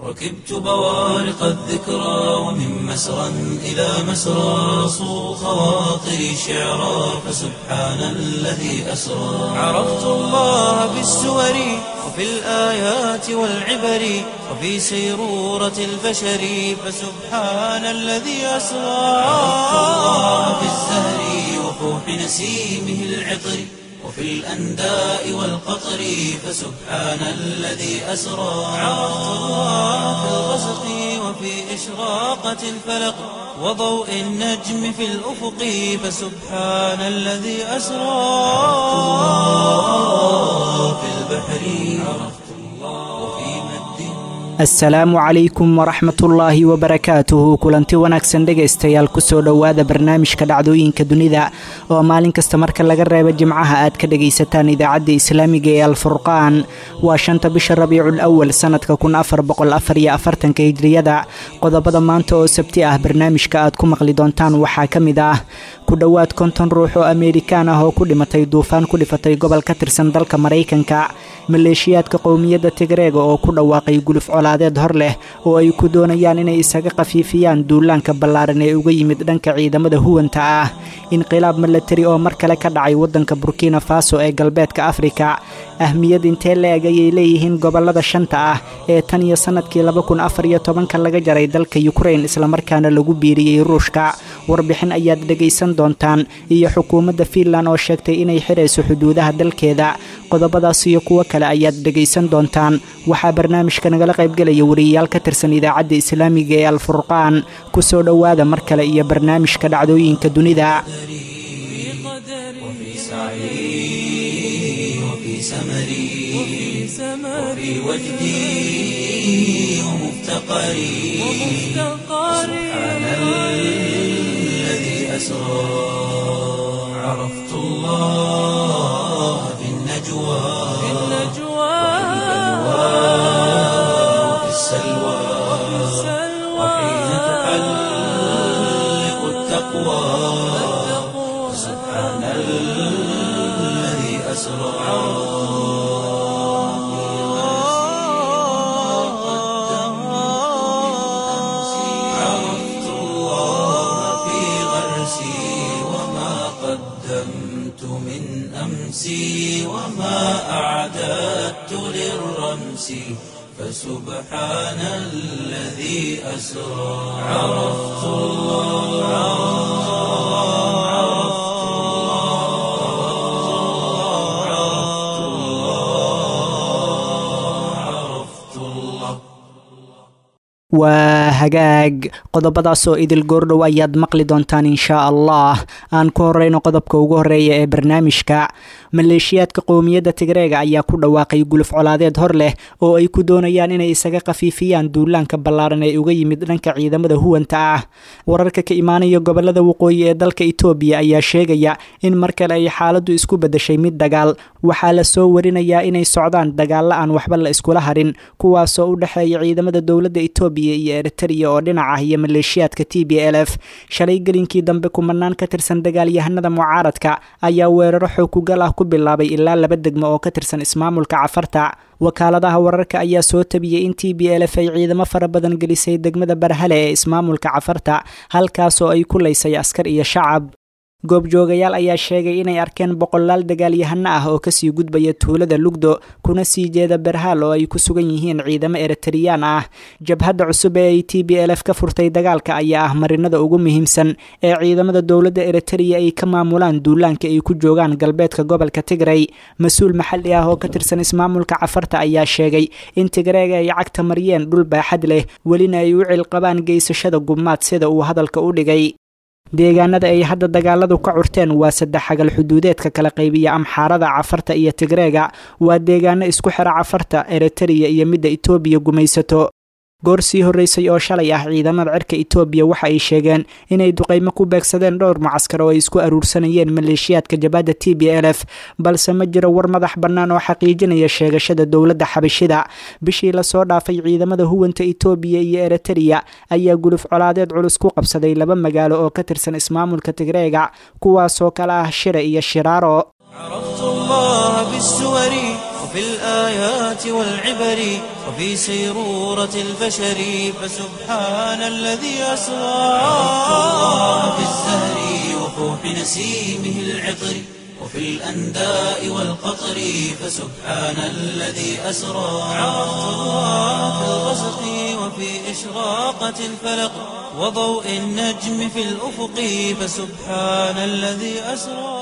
ركبت بوارق الذكرى ومن مسرى إلى مسرى صو خواطري شعرا فسبحان الذي أسرى عرفت الله بالسور وفي الآيات والعبر وفي سيرورة البشر فسبحان الذي أسرى عرفت الله بالزهر وفوح نسيمه العطر وفي الأنداء والقطر فسبحان الذي أسرى عرفت الله في الغسق وفي إشراقة الفلق وضوء النجم في الأفق فسبحان الذي أسرى في البحر عرفت الله وفي مد asalaamu calaykum waraxmatullaahi wabarakaatuhu kulanti wanaagsan dhegaystayaal kusoo dhowaada barnaamijka dhacdooyinka dunida oo maalin kasta marka laga reebo jimcaha aad ka dhagaysataan idaacadda islaamiga ee alfurqaan waa shanta bisha rabiicul awal sanadka kun afar boqol afar iyo afartanka hijriyada qodobada maanta oo sabti ah barnaamijka aad ku maqli doontaan waxaa ka mid ah ku dhowaad konton ruux oo ameerikaan ah oo ku dhimatay duufaan ku dhifatay gobol ka tirsan dalka maraykanka maleeshiyaadka qowmiyadda tigreega oo ku dhawaaqay guluf colaadeed hor leh oo ay ku doonayaan inay isaga khafiifiyaan duulaanka ballaaran ee uga yimid dhanka ciidamada huwanta ah inqilaab milatari oo mar kale ka dhacay waddanka burkina faso ee galbeedka afrika ahmiyad intee la-eg ayay leeyihiin gobollada shanta ah ee tan iyo sannadkii laba kun afar iyo tobanka laga jaray dalka yukrain islamarkaana lagu biiriyey ruushka warbixin ayaad dhegaysan doontaan iyo xukuumadda fiinland oo sheegtay inay xirayso xuduudaha dalkeeda qodobadaas iyo kuwo kale ayaad dhegaysan doontaan waxaa barnaamijka nagala qaybgelaya wariyayaal ka tirsan idaacadda islaamiga ee alfurqaan ku soo dhowaada mar kale iyo barnaamijka dhacdooyinka dunida وفي سعي وفي سمري وفي وجدي ومفتقري سبحان الذي أسرى عرفت الله في النجوى وفي السلوى وحين تحلق التقوى سبحان الذي أسرى عرفت الله في غرسي وما قدمت من أمسي وما أعددت للرمس فسبحان الذي أسرى عرفت الله عرفت الله عرفت الله waa hagaag qodobadaas oo idil goordhow ayaad maqli doontaan inshaa allah aan ku horeyno qodobka ugu horeeya ee barnaamijka maleeshiyaadka qowmiyadda tigreega ayaa ku dhawaaqay guluf colaadeed hor leh oo ay ku doonayaan inay isaga khafiifiyaan duulaanka ballaaran ee uga yimid dhanka ciidamada huwanta ah wararka ka imaanaya gobolada waqooyi ee dalka itoobiya ayaa sheegaya in mar kale ay xaaladdu isku beddeshay mid dagaal waxaa la soo warinayaa inay socdaan dagaalla aan waxba la iskula harin kuwaasoo u dhexeeya ciidamada dowladda itoobiya iyo eritrea oo dhinac ah iyo maleeshiyaadka t b l f shalay gelinkii dambe kumanaan ka tirsan dagaalyahanada mucaaradka ayaa weeraro xookugal ah ku bilaabay ilaa laba degmo oo ka tirsan ismaamulka cafarta wakaaladaha wararka ayaa soo tabiyey in t b l f ay ciidamo fara badan gelisay degmada barhale ee ismaamulka cafarta halkaasoo ay ku laysay askar iyo shacab goobjoogayaal ayaa sheegay inay arkeen boqolaal dagaalyahano ah oo kasii gudbaya tuulada lugdo kuna sii jeeda berhaal oo ay ku sugan yihiin ciidamo eritariyaan ah jabhadda cusub ee ay t b l f ka furtay dagaalka ayaa ah marinada ugu muhiimsan ee ciidamada dowladda eritariya ay ka maamulaan duulaanka ay ku joogaan galbeedka gobolka tigray mas-uul maxalli ah oo ka tirsan ismaamulka cafarta ayaa sheegay in tigreega ay cagta mariyeen dhul baaxad leh welina ay u cilqabaan geysashada gubmaad sida uu hadalka u dhigay deegaanada ay hadda dagaaladu ka curteen waa saddex xagal xuduudeedka kala qaybiya amxaarada cafarta iyo tigreega waa deegaano isku xira cafarta eritariya iyo midda itoobiya gumaysato goor sii horreysay oo shalay ah ciidamada cirka itoobiya waxa ay sheegeen inay duqaymo ku beegsadeen dhowr mucaskar oo ay isku aruursanayeen maleeshiyaadka jabhadda t b l f balse ma jiro war madax bannaan oo xaqiijinaya sheegashada dowladda xabashida bishii lasoo dhaafay ciidamada huwanta itoobiya iyo eritariya ayaa guluf colaadeed culus ku qabsaday laba magaalo oo ka tirsan ismaamulka tigreega kuwaasoo kale ah shire iyo shiraaro عرفت الله بالسور وفي الآيات والعبر وفي سيرورة البشر فسبحان الذي أسرى في الزهر وفوح نسيمه العطر وفي الأنداء والقطر فسبحان الذي أسرى في الغسق وفي إشراقة الفلق وضوء النجم في الأفق فسبحان الذي أسرى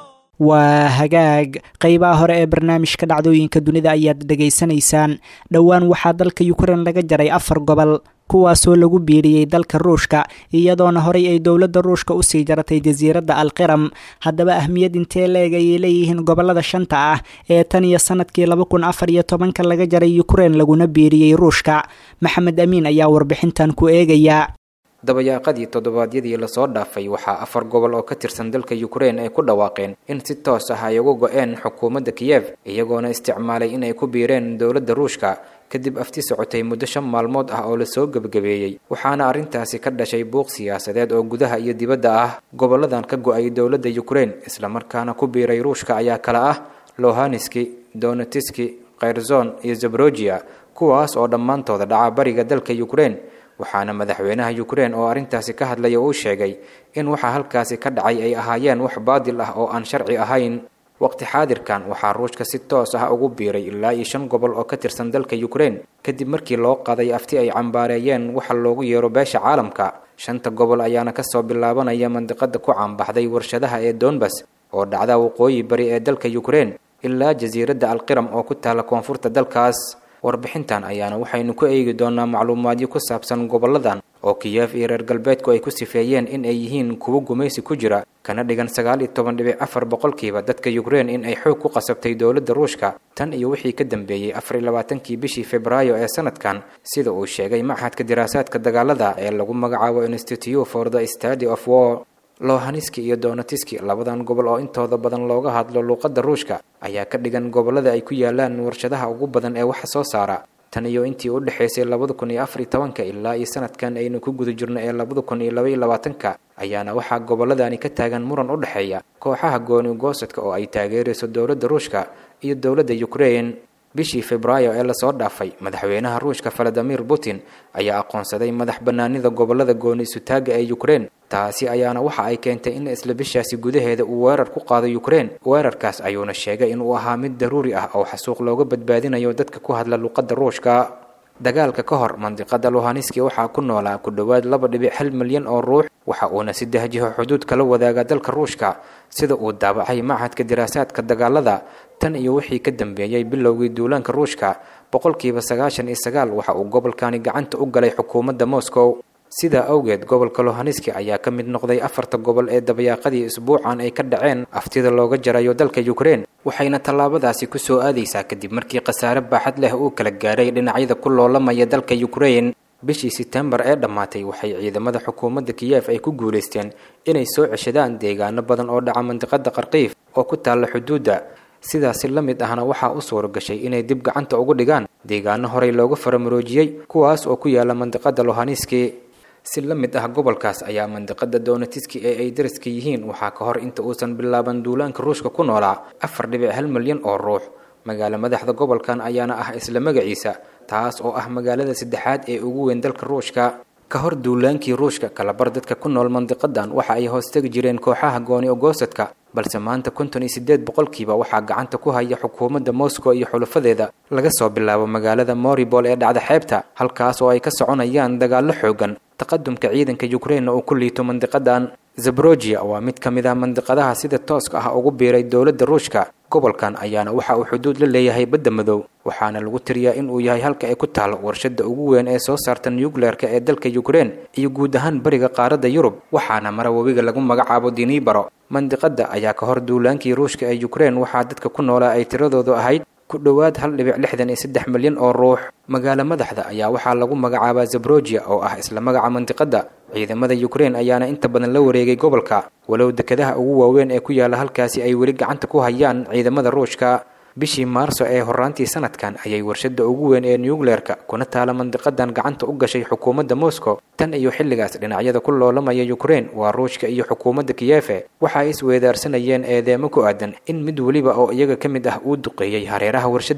waa hagaag qeybaha hore ee barnaamijka dhacdooyinka dunida ayaad dhegaysanaysaan dhowaan waxaa dalka ukrein laga jaray afar gobol kuwaasoo lagu biiriyey dalka ruushka iyadoona horey ay dowladda ruushka usii jaratay jasiiradda alqiram haddaba ahmiyad intee leeg ayay leeyihiin gobolada shanta ah ee tan iyo sanadkii laba kun afar iyo tobanka laga jaray ukrein laguna biiriyey ruushka maxamed amiin ayaa warbixintan ku eegaya dabayaaqadii toddobaadyadii lasoo dhaafay waxaa afar gobol oo ka tirsan dalka ukrein ay ku dhawaaqeen in si toos ah ay uga go-een xukuumadda kiyev iyagoona isticmaalay in ay ku biireen dowladda ruushka kadib afti socotay muddo shan maalmood ah oo lasoo gebagabeeyey waxaana arrintaasi ka dhashay buuq siyaasadeed oo gudaha iyo dibadda ah goboladan ka go-ay dowladda ukrein islamarkaana ku biiray ruushka ayaa kale ah lohanski donetiski kherzon iyo zabrogia kuwaas oo dhammaantooda dhaca bariga dalka ukrein waxaana madaxweynaha ukrein oo arrintaasi ka hadlaya uu sheegay in waxa halkaasi ka dhacay ay ahaayeen wax baadil ah oo aan sharci ahayn waqti xaadirkan waxaa ruushka si toos ah ugu biiray ilaa iyo shan gobol oo ka tirsan dalka ukrein kadib markii loo qaday afti ay cambaareeyeen waxa loogu yeero beesha caalamka shanta gobol ayaana kasoo bilaabanaya mandiqada ku caanbaxday warshadaha ee donbas oo dhacda waqooyi bari ee dalka ukrein ilaa jasiiradda alqiram oo ku taala koonfurta dalkaas warbixintan ayaana waxaynu ku eegi doonaa macluumaadyo ku saabsan goboladan oo kiyev iyo reer galbeedku ay ku sifeeyeen in ay yihiin kuwo gumaysi ku jira kana dhigan sagaal iyo toban dhibic afar boqolkiiba dadka ukrein in ay xoog ku qasabtay dowladda ruushka tan iyo wixii ka dambeeyey afar iyo labaatankii bishii februaayo ee sanadkan sida uu sheegay machadka diraasaadka dagaalada ee lagu magacaabo institute for the study of war lohaniski iyo donetiski labadan gobol oo intooda badan looga hadlo luuqadda ruushka ayaa ka dhigan gobolada ay ku yaalaan warshadaha ugu badan ee waxa soo saara tan iyo intii u dhexaysay labada kun iyo afar iyo tobanka ilaa iyo sanadkan aynu ku guda jirno ee labada kun iyo laba iyo labaatanka ayaana waxaa goboladani ka taagan muran u dhexeeya kooxaha gooni goosadka oo ay taageerayso dowladda ruushka iyo dowladda ukrein bishii februaayo ee lasoo dhaafay madaxweynaha ruushka valadimir putin ayaa aqoonsaday madax bannaanida gobolada gooni isutaaga ee ukrein taasi ayaana waxa ay keentay in isla bishaasi gudaheeda uu weerar ku qaado ukrein weerarkaas ayuuna sheegay inuu ahaa mid daruuri ah oo xasuuq looga badbaadinayo dadka ku hadla luuqadda ruushka dagaalka ka hor mandiqada luhaniski waxaa ku noolaa ku dhowaad laba dhibic hal milyan oo ruux waxa uuna saddex jiho xuduud kala wadaaga dalka ruushka sida uu daabacay machadka diraasaadka dagaalada tan iyo wixii ka dambeeyey bilowgii duulaanka ruushka boqolkiiba sagaashan iyo sagaal waxa uu gobolkani gacanta u galay xukuumadda moscow sidaa awgeed gobolka lohaniski ayaa ka mid noqday afarta gobol ee dabayaaqadii isbuucan ay ka dhaceen aftida looga jarayo dalka ukrein waxayna tallaabadaasi ku soo aadaysaa kadib markii khasaare baaxad leh uu kala gaaray dhinacyada ku loolamaya dalka ukrein bishii setembar ee dhammaatay waxay ciidamada xukuumadda kiyev ay ku guulaysteen inay soo ceshadaan deegaano badan oo dhaca mandiqada qarkiif oo ku taalla xuduudda sidaasi la mid ahna waxaa u suura gashay inay dib gacanta ugu dhigaan deegaano horey looga faramuroojiyey kuwaas oo ku yaala mandiqada lohaniski si la mid ah gobolkaas ayaa mandiqada donetiski ee ay dariska yihiin waxaa ka hor inta uusan bilaaban duulaanka ruushka ku noolaa afar dhibic hal milyan oo ruux magaalo madaxda gobolkan ayaana ah isla magaciisa taas oo ah magaalada saddexaad ee ugu weyn dalka ruushka ka hor duulaankii ruushka kalabar dadka ku nool mandiqadan waxa ay hoostegi jireen kooxaha gooni ogoosadka balse maanta konton iyo sideed boqolkiiba waxaa gacanta ku haya xukuumadda moscow iyo xulafadeeda laga soo bilaabo magaalada moribol ee dhacda xeebta halkaas oo ay ka soconayaan dagaallo xoogan taqadumka ciidanka ukrainna uu ku liito mandiqadan zabrogia waa mid ka mid ah mandiqadaha sida tooska ah ugu biiray dowladda ruushka gobolkan ayaana waxa uu xuduud la leeyahay badda madow waxaana lagu tiriyaa in uu yahay halka ay ku taalo warshada ugu weyn ee soo saarta nucleerka ee dalka ukrein iyo guud ahaan bariga qaaradda yurub waxaana mara webiga lagu magacaabo dinibaro mandiqada ayaa ka hor duulaankii ruushka ee ukrein waxaa dadka ku noolaa ay tiradoodu ahayd ku dhowaad hal dhibic lixdan iyo saddex milyan oo ruux magaalo madaxda ayaa waxaa lagu magacaabaa zabrogia oo ah isla magaca mandiqada ciidamada ukrein ayaana inta badan la wareegay gobolka walow dekedaha ugu waaweyn ee ku yaala halkaasi ay weli gacanta ku hayaan ciidamada ruushka bishii maarso ee horaantii sanadkan ayay warshada ugu weyn ee nucleerka kuna taala mandiqadan gacanta u gashay xukuumadda moscow tan iyo xilligaas dhinacyada ku loolamaya ukrein waa ruushka iyo xukuumadda kiyefe waxa ay isweedaarsanayeen eedeemo ku aadan in mid weliba oo iyaga ka mid ah uu duqeeyey hareeraha warshadan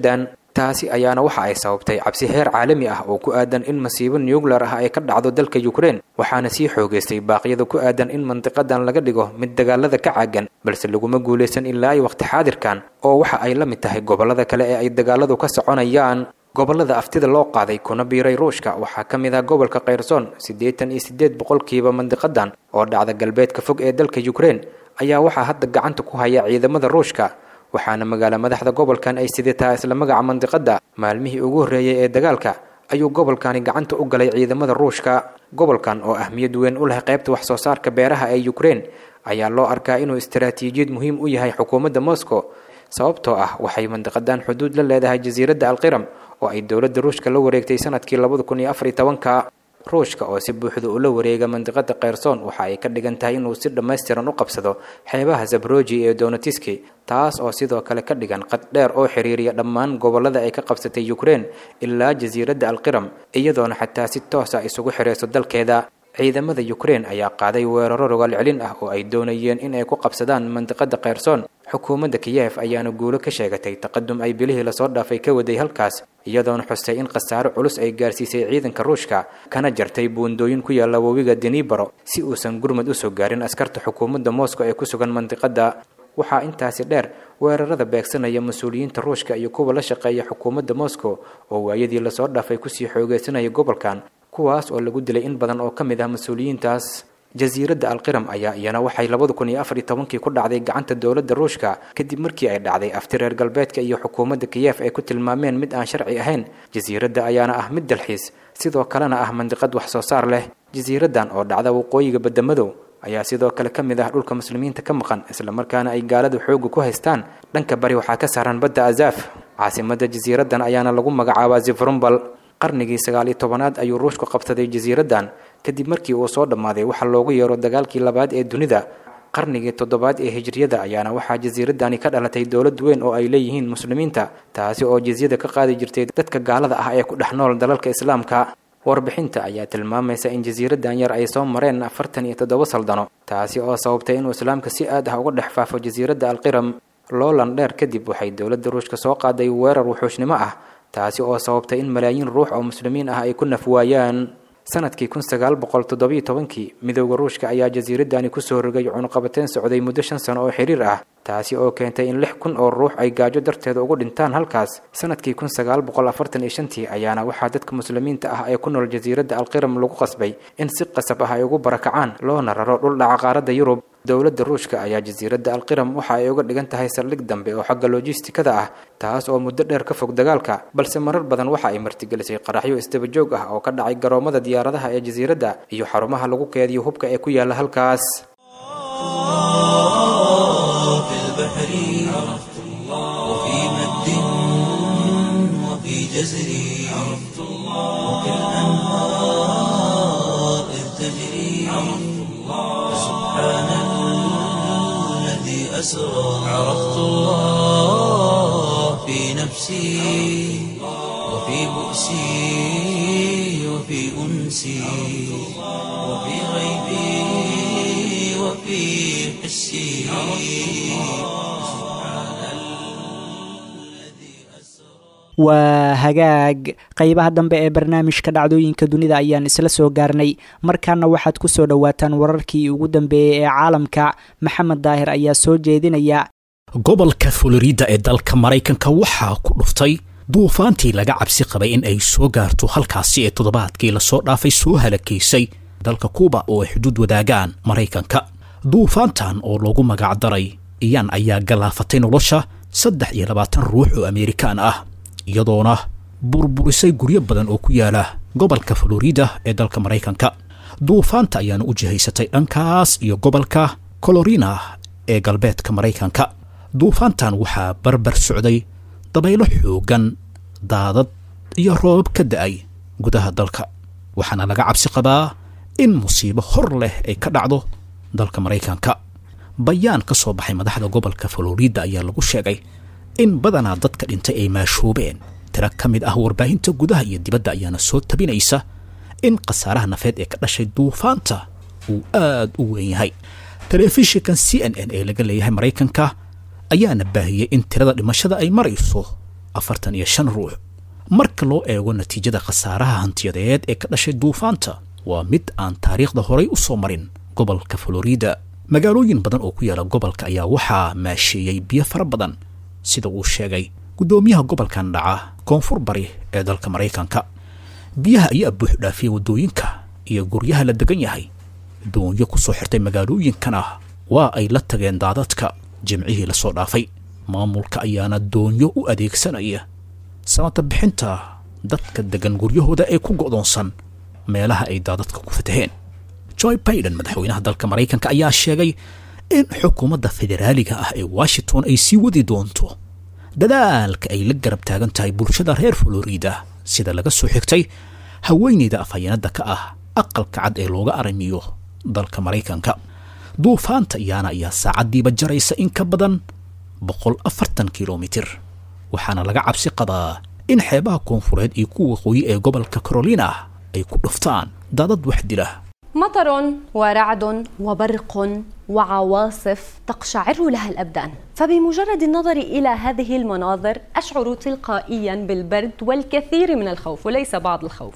taasi ayaana waxa ay sababtay cabsi heer caalami ah oo ku aadan in masiibo nuclear ah ay ka dhacdo dalka ukraine waxaana sii xoogaystay baaqyada ku aadan in mandiqadan laga dhigo mid dagaalada ka caagan balse laguma guulaysan ilaa ay waqti xaadirkan oo waxa ay la mid tahay gobollada kale ee ay dagaaladu ka soconayaan gobollada aftida loo qaaday kuna biiray ruushka waxaa ka mid ah gobolka khayrsoon siddeetan iyo siddeed boqolkiiba mandiqadan oo dhacda galbeedka fog ee dalka ukraine ayaa waxaa hadda gacanta ku haya ciidamada ruushka waxaana magaala madaxda gobolkan ay sidataa isla magaca mandiqada maalmihii ugu horreeyay ee dagaalka ayuu gobolkani gacanta u galay ciidamada ruushka gobolkan oo ahmiyad weyn u leh qaybta wax soo saarka beeraha ee ukraine ayaa loo arkaa inuu istaraatiijiyad muhiim u yahay xukuumadda moscow sababtoo ah waxay mandiqadan xuduud la leedahay jasiiradda alqiram oo ay dowladda ruushka la wareegtay sanadkii labada kun iyo afar iyo tobanka ruushka oo si buuxda ula wareega mandiqada kheyrsoon waxa ay ka dhigan tahay inuu si dhammaystiran u qabsado xeebaha zabroji ee donetiski taas oo sidoo kale ka dhigan qad dheer oo xiriiriya dhammaan gobollada ay ka qabsatay ukraine ilaa jasiiradda alqiram iyadoona xataa si toosa isugu xirayso dalkeeda ciidamada ukraine ayaa qaaday weeraro rogaal celin ah oo ay doonayeen in ay ku qabsadaan mandiqada kheyrsoon xukuumadda kiyef ayaana guulo ka sheegatay taqadum ay bilihii lasoo dhaafay ka waday halkaas iyadoona xustay in khasaaro culus ay gaarsiisay ciidanka ruushka kana jartay buundooyin ku yaalla webiga denibaro si uusan gurmad usoo gaarin askarta xukuumadda moscow ee ku sugan mandiqada waxaa intaasi dheer weerarada beegsanaya mas-uuliyiinta ruushka iyo kuwa la shaqeeya xukuumadda moscow oo waayadii lasoo dhaafay kusii xoogeysanaya gobolkan kuwaas oo lagu dilay in badan oo ka mid ah mas-uuliyiintaas jasiiradda alqiram ayaa iyana waxay labada kun iyo afar iyo tobankii ku dhacday gacanta dowladda ruushka kadib markii ay dhacday afti reer galbeedka iyo xukuumadda kiyef ay ku tilmaameen mid aan sharci ahayn jasiiradda ayaana ah mid dalxiis sidoo kalena ah mandiqad wax soo saar leh jasiiraddan oo dhacda waqooyiga badamadow ayaa sidoo kale ka mid ah dhulka muslimiinta ka maqan islamarkaana ay gaaladu xooga ku haystaan dhanka bari waxaa ka saaran badda azaf caasimadda jasiiraddan ayaana lagu magacaabaa zifrumbal qarnigii sagaal iyo tobanaad ayuu ruushku qabsaday jasiiraddan kadib markii uu soo dhammaaday waxa loogu yeero dagaalkii labaad ee dunida qarnigii toddobaad ee hijriyada ayaana waxaa jasiiraddani ka dhalatay dowlad weyn oo ay leeyihiin muslimiinta taasi oo jizyada ka qaadi jirtay dadka gaalada ah ee ku dhex nool dalalka islaamka warbixinta ayaa tilmaamaysa in jasiiraddan yar ay soo mareen afartan iyo toddoba saldano taasi oo sababtay inuu islaamka si aad ah uga dhex faafo jasiiradda alqiram loolan dheer kadib waxay dowladda ruushka soo qaaday weerar wuxuushnimo ah taasi oo sababtay in malaayiin ruux oo muslimiin ah ay ku nafwaayaan sanadkii kun sagaal boqol toddobiyo tobankii midooda ruushka ayaa jasiiraddani kusoo rogay cunuqabateen socday muddo shan sano oo xiriir ah taasi oo keentay in lix kun oo ruux ay gaajo darteeda ugu dhintaan halkaas sanadkii kun sagaal boqol afartan iyo shantii ayaana waxaa dadka muslimiinta ah ee ku nool jasiiradda alqiram lagu qasbay in si qasab ah ay ugu barakacaan loona raro dhul dhaca qaaradda yurub dowladda ruushka ayaa jasiiradda alqiram waxa ay uga dhigan tahay saldhig dambe oo xagga lojistikada ah taas oo muddo dheer ka fog dagaalka balse marar badan waxa ay martigelisay qaraxyo isdabajoog ah oo ka dhacay garoomada diyaaradaha ee jasiiradda iyo xarumaha lagu keediyo hubka ee ku yaalla halkaas في البحر عرفت الله وفي مد وفي جزر عرفت الله وفي الأنهار إذ تجري عرفت الله سبحان الذي أسرى عرفت الله في نفسي وفي بؤسي وفي أنسي وفي غيبي وفي حسي waa hagaag qeybaha dambe ee barnaamijka dhacdooyinka dunida ayaan isla soo gaarnay markaana waxaad ku soo dhowaataan wararkii ugu dambeeyey ee caalamka maxamed daahir ayaa soo jeedinaya gobolka florida ee dalka maraykanka waxaa ku dhuftay duufaantii laga cabsi qabay in ay soo gaarto halkaasi ee toddobaadkii lasoo dhaafay soo halakaysay dalka kuuba oo ay xuduud wadaagaan maraykanka duufaantan oo loogu magacdaray iyaan ayaa galaafatay nolosha saddex iyo labaatan ruux oo ameerikaan ah iyadoona burburisay guryo badan oo ku yaala gobolka florida ee dalka maraykanka duufaanta ayaana u jihaysatay dhankaas iyo gobolka colorina ee galbeedka maraykanka duufaantan waxaa barbar socday dabaylo xoogan daadad iyo roobab ka da-ay gudaha dalka waxaana laga cabsi qabaa in musiibo hor leh ay ka dhacdo dalka maraykanka bayaan ka soo baxay madaxda gobolka florida ayaa lagu sheegay in badanaa dadka dhintay ay maashoobeen tiro ka mid ah warbaahinta gudaha iyo dibadda ayaana soo tabinaysa in khasaaraha nafeed ee ka dhashay duufaanta uu aad u weyn yahay telefishinkan c n n ee laga leeyahay maraykanka ayaana baahiyey in tirada dhimashada ay marayso afartan iyo shan ruux marka loo eego natiijada khasaaraha hantiyadeed ee ka dhashay duufaanta waa mid aan taariikhda horay u soo marin gobolka florida magaalooyin badan oo ku yaala gobolka ayaa waxaa maasheeyey biyo fara badan sida uu sheegay guddoomiyaha gobolkan dhaca koonfur bari ee dalka maraykanka biyaha ayaa buux dhaafiyey waddooyinka iyo guryaha la degan yahay doonyo ku soo xirtay magaalooyinkana waa ay la tageen daadadka jimcihii la soo dhaafay maamulka ayaana doonyo u adeegsanaya samata bixinta dadka degan guryahooda ee ku go'doonsan meelaha ay daadadka ku fataheen joy baiden madaxweynaha dalka maraykanka ayaa sheegay in xukuumadda federaaliga ah ee washington ay sii wadi doonto dadaalka ay la garab taagan tahay bulshada reer florida sida laga soo xigtay haweeneyda afhayeenada ka ah aqalka cad ee looga aramiyo dalka maraykanka duufaanta iyaana ayaa saacaddiiba jaraysa in ka badan boqol afartan kilomitir waxaana laga cabsi qabaa in xeebaha koonfureed iyo kuwa waqooyi ee gobolka carolina ay ku dhuftaan daadad wax dila مطر ورعد وبرق وعواصف تقشعر لها الابدان فبمجرد النظر الى هذه المناظر اشعر تلقائيا بالبرد والكثير من الخوف وليس بعض الخوف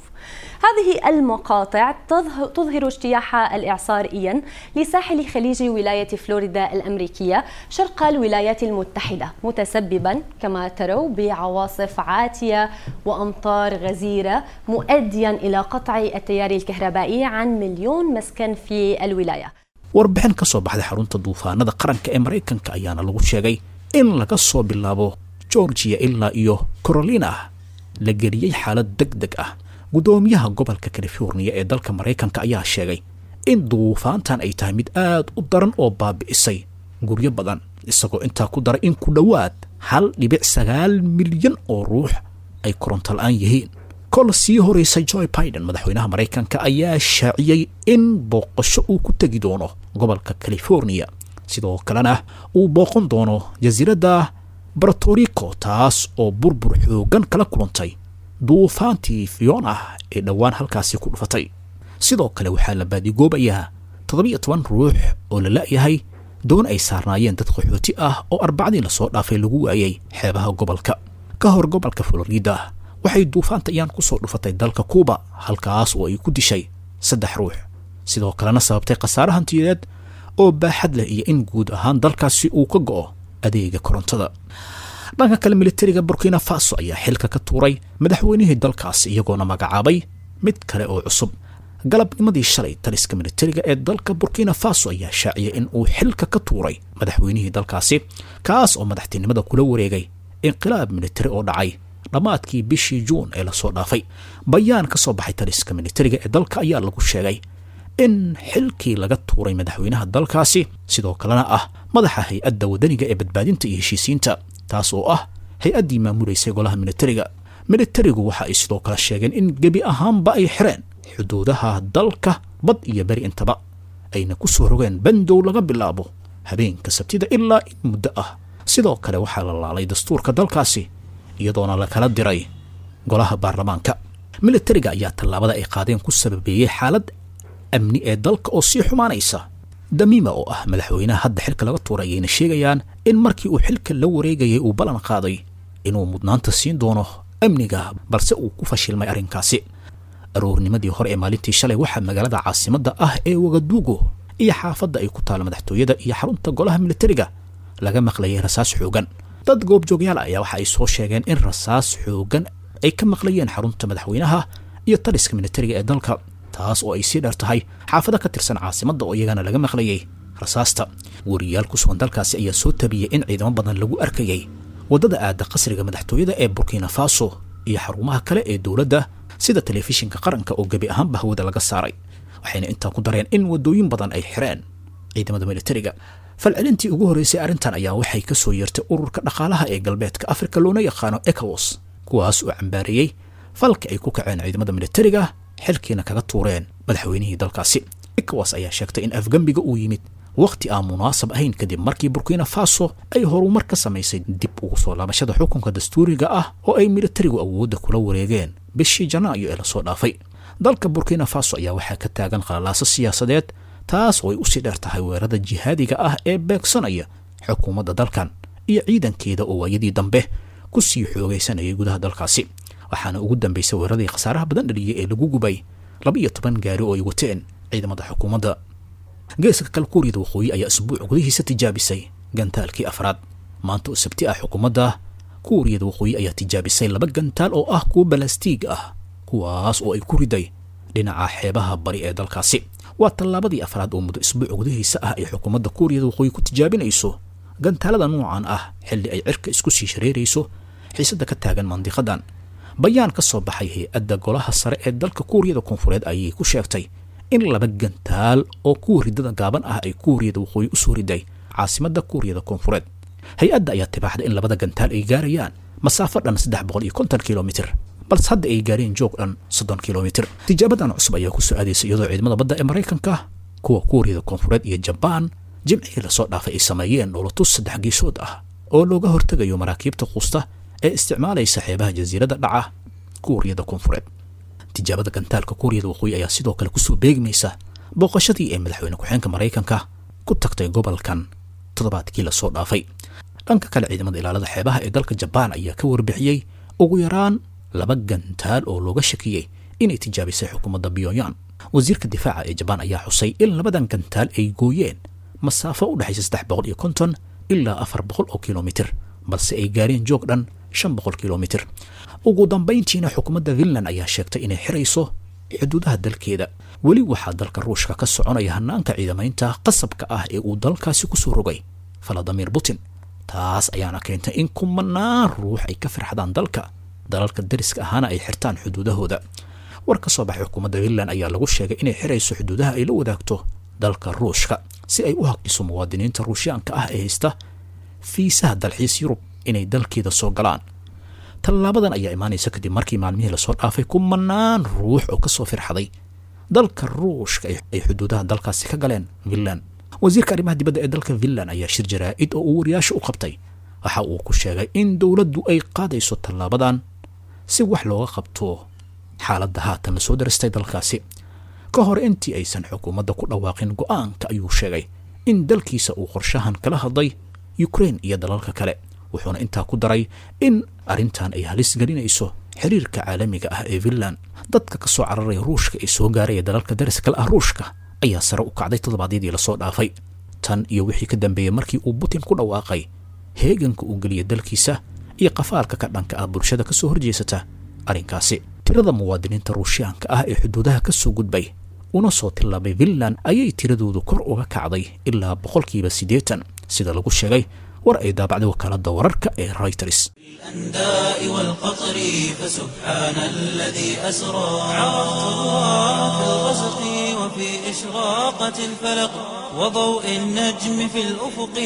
هذه المقاطع تظه- تظهر اجتياح الاعصار ايان لساحل خليج ولايه فلوريدا الامريكيه شرق الولايات المتحده متسببا كما تروا بعواصف عاتيه وامطار غزيره مؤديا الى قطع التيار الكهربائي عن مليون مسكن في الولايه warbixin ka soo baxday xarunta duufaanada qaranka ee maraykanka ayaana lagu sheegay in laga soo bilaabo georgia ilaa iyo carolina la geliyey xaalad deg deg ah guddoomiyaha gobolka californiya ee dalka maraykanka ayaa sheegay in duufaantan ay tahay mid aad u daran oo baabi'isay guryo badan isagoo intaa ku daray in ku dhowaad hal dhibic sagaal milyan oo ruux ay koronto la-aan yihiin kol sii horeysay joy biden madaxweynaha maraykanka ayaa shaaciyey in booqasho uu ku tegi doono gobolka californiya sidoo kalena uu booqan doono jasiiradda bartorico taas oo burbur xoogan kala kulantay duufaantii fiona ee dhowaan halkaasi ku dhufatay sidoo kale waxaa la baadigoobayaa toddobiyo toban ruux oo la la'yahay doon ay saarnaayeen dad qaxooti ah oo arbacdii lasoo dhaafay lagu waayey xeebaha gobolka ka hor gobolka florida waxay duufaanta iyaan ku soo dhufatay dalka kuuba halkaas oo ay ku dishay saddex ruux sidoo kalena sababtay khasaare hantiyadeed oo baaxad leh iyo in guud ahaan dalkaasi uu ka go'o adeega korontada dhanka kale militariga burkina faso ayaa xilka ka tuuray madaxweynihii dalkaasi iyagoona magacaabay mid kale oo cusub galabnimadii shalay taliska militariga ee dalka burkina faso ayaa shaaciyay in uu xilka ka tuuray madaxweynihii dalkaasi kaas oo madaxtinimada kula wareegay inqilaab militari oo dhacay dhammaadkii bishii juun ee lasoo dhaafay bayaan ka soo baxay taliska militariga ee dalka ayaa lagu sheegay in xilkii laga tuuray madaxweynaha dalkaasi sidoo kalena ah madaxa hay-adda wadaniga ee badbaadinta iyo heshiisiinta taas oo ah hay-addii maamulaysay golaha militariga militarigu waxa ay sidoo kale sheegeen in gebi ahaanba ay xireen xuduudaha dalka bad iyo beri intaba ayna ku soo rogeen bandow laga bilaabo habeenka sabtida ilaa in muddo ah sidoo kale waxaa la laalay dastuurka dalkaasi iyadoona la kala diray golaha baarlamaanka militariga ayaa tallaabada ay qaadeen ku sababeeyey xaalad amni ee dalka oo sii xumaanaysa damiima oo ah madaxweynaha hadda xilka laga tuuray ayayna sheegayaan in markii uu xilka la wareegayay uu ballan qaaday inuu mudnaanta siin doono amniga balse uu ku fashilmay arrinkaasi aroornimadii hore ee maalintii shalay waxaa magaalada caasimadda ah ee wagaduugo iyo xaafadda ay ku taalo madaxtooyada iyo xarunta golaha militariga laga maqlayay rasaas xoogan dad goobjoogyaal ayaa waxa ay soo sheegeen in rasaas xoogan ay ka maqlayeen xarunta madaxweynaha iyo taliska militariga ee dalka taas oo ay sii dheer tahay xaafado ka tirsan caasimadda oo iyagana laga maqlayay rasaasta wariyaal ku sugan dalkaasi ayaa soo tabiyey in ciidamo badan lagu arkayay waddada aada qasriga madaxtooyada ee burkina faso iyo xarumaha kale ee dowladda sida telefishinka qaranka oo gebi ahaanba hawada laga saaray waxayna intaa ku dareen in waddooyin badan ay xireen ciidamada militariga falcelintii ugu horreysay arrintan ayaa waxay ka soo yeertay ururka dhaqaalaha ee galbeedka afrika loona yaqaano ecowas kuwaas oo cambaareeyey falka ay ku kaceen ciidamada militariga xilkiina kaga tuureen madaxweynihii dalkaasi ecowas ayaa sheegtay in afgembiga uu yimid wakhti aan munaasab ahayn kadib markii burkina faso ay horumar ka samaysay dib ugu soo laabashada xukunka dastuuriga ah oo ay militarigu awoodda kula wareegeen bishii janaayo ee lasoo dhaafay dalka burkina faso ayaa waxaa ka taagan qalalaaso siyaasadeed taas oo ay usii dheer tahay weerarada jihaadiga ah ee beegsanaya xukuumadda dalkan iyo ciidankeeda oo waayadii dambe ku sii xoogaysanayay gudaha dalkaasi waxaana ugu dambaysay weeraradii khasaaraha badan dhaliyay ee lagu gubay laba iyo toban gaari oo ay wateen ciidamada xukuumadda geeska kale kuuriyada waqooyi ayaa isbuuc gudihiisa tijaabisay gantaalkii afraad maanta oo sabti ah xukuumadda kuuriyada waqooyi ayaa tijaabisay laba gantaal oo ah kuwo balastiig ah kuwaas oo ay ku riday dhinaca xeebaha bari ee dalkaasi waa tallaabadii afraad oo muddo isbuuc gudihiisa ah ay xukuumadda kuuriyada waqooyi ku tijaabinayso gantaalada noocan ah xilli ay cirka isku sii shareerayso xiisadda ka taagan mandiqadan bayaan ka soo baxay hay-adda golaha sare ee dalka kuuriyada koonfureed ayay ku sheegtay in laba gantaal oo kuwa ridada gaaban ah ay kuuriyada waqooyi u soo riday caasimadda kuuriyada koonfureed hay-adda ayaa tibaaxday in labada gantaal ay gaarayaan masaafo dhan saddex boqol iyo konton kilomitir balse hadda ay gaareen joog dhan soddon kilomitir tijaabadan cusub ayaa ku soo aadaysa iyadoo ciidamada badda ee maraykanka kuwa kuuriyada koonfureed iyo jabaan jimcihii lasoo dhaafay ay sameeyeen dhowlatus saddex geesood ah oo looga hortegayo maraakiibta quusta ee isticmaalaysa xeebaha jasiiradda dhaca kuuriyada koonfureed tijaabada gantaalka kuuriyada waqooyi ayaa sidoo kale kusoo beegmaysa booqashadii ee madaxweyne ku-xeenka maraykanka ku tagtay gobolkan toddobaadkii lasoo dhaafay dhanka kale ciidamada ilaalada xeebaha ee dalka jabaan ayaa ka warbixiyey ugu yaraan laba gantaal oo looga shakiyey inay tijaabisay xukuumadda pyongyang wasiirka difaaca ee jabaan ayaa xusay in labadan gantaal ay gooyeen masaafo u dhexaysa saddex boqol iyo konton ilaa afar boqol oo kilomitir balse ay gaareen joog dhan shan boqol kilomitir ugu dambayntiina xukuumadda finland ayaa sheegtay inay xirayso xuduudaha dalkeeda weli waxaa dalka ruushka ka soconaya hanaanka ciidamaynta qasabka ah ee uu dalkaasi kusoo rogay valadimir putin taas ayaana keentay in kumanaan ruux ay ka firxadaan dalka dalalka dariska ahaana ay xirtaan xuduudahooda war ka soo baxay xukuumadda finland ayaa lagu sheegay inay xirayso xuduudaha ay la wadaagto dalka ruushka si ay u haqdiso muwaadiniinta ruushyaanka ah ee haysta fiisaha dalxiis yurub inay dalkeeda soo galaan tallaabadan ayaa imaanaysa kadib markii maalmihii lasoo dhaafay kumanaan ruux oo kasoo firxaday dalka ruushka ay xuduudaha dalkaasi ka galeen finland wasiirka arrimaha dibadda ee dalka finland ayaa shir jaraa-id oo uu wariyaasha u qabtay waxa uu ku sheegay in dowladdu ay qaadayso tallaabadan si wax looga qabto xaaladda haatan lasoo darastay dalkaasi ka hor intii aysan xukuumadda ku dhawaaqin go-aanka ayuu sheegay in dalkiisa uu qorshahan kala hadlay ukrain iyo dalalka kale wuxuuna intaa ku daray in arrintan ay halis gelinayso xiriirka caalamiga ah ee finland dadka ka soo cararaya ruushka ee soo gaaraya dalalka dariskale ah ruushka ayaa sare u kacday toddobaadyadii lasoo dhaafay tan iyo wixii ka dambeeyey markii uu putin ku dhawaaqay heeganka uu geliya dalkiisa iyo qafaalka ka dhanka ah bulshada kasoo horjeesata arrinkaasi tirada muwaadiniinta ruushyaanka ah ee xuduudaha ka soo gudbay una soo tillaabay finland ayay tiradoodu kor uga kacday ilaa boqolkiiba siddeetan sida lagu sheegay war ay daabacday wakaaladda wararka ee reuters الأنداء والقطر فسبحان الذي أسرى عرفت الله في الغسق وفي إشراقة الفلق وضوء النجم في الأفق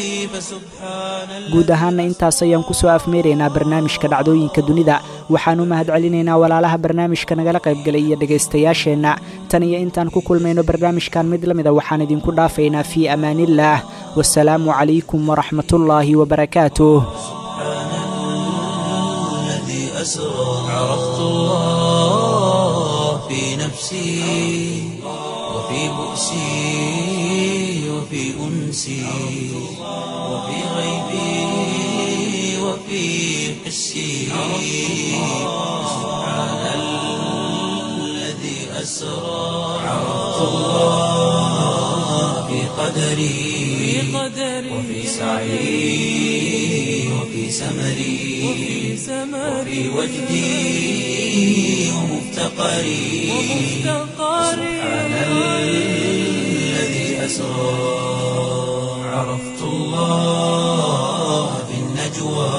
فسبحان guud ahaana intaas ayaan kusoo afmeeraynaa barnaamijka dhacdooyinka dunida waxaan u mahadcelinaynaa walaalaha barnaamijka nagala qaybgalay iyo dhegaystayaasheenna tan iyo intaan ku kulmayno barnaamijkan mid la mida waxaan idinku dhaafaynaa fii amaaniillaah wasalaamu calaykum waraxmatullaahi wabarakaatuh الذي أسرى عرفت الله في نفسي وفي بؤسي وفي أنسي وفي غيبي وفي حسي سبحان الذي أسرى عرفت الله في قدري وفي سعي وفي سمري وفي وجدي ومفتقري سبحان الذي أسرى عرفت الله في النجوى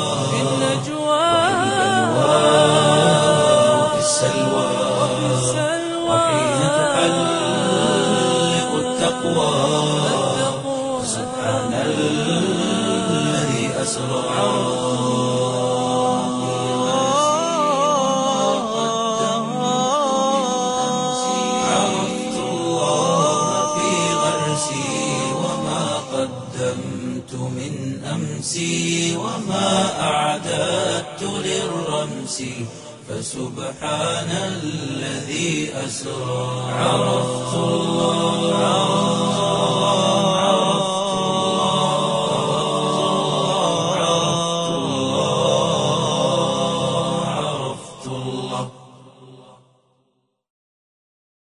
وفي السلوى وحين تحلق التقوى سبحان الذي أسرى عرفت الله في غرسي وما قدمت من أمسي وما أعددت للرمس فسبحان الذي أسرى عرفت الله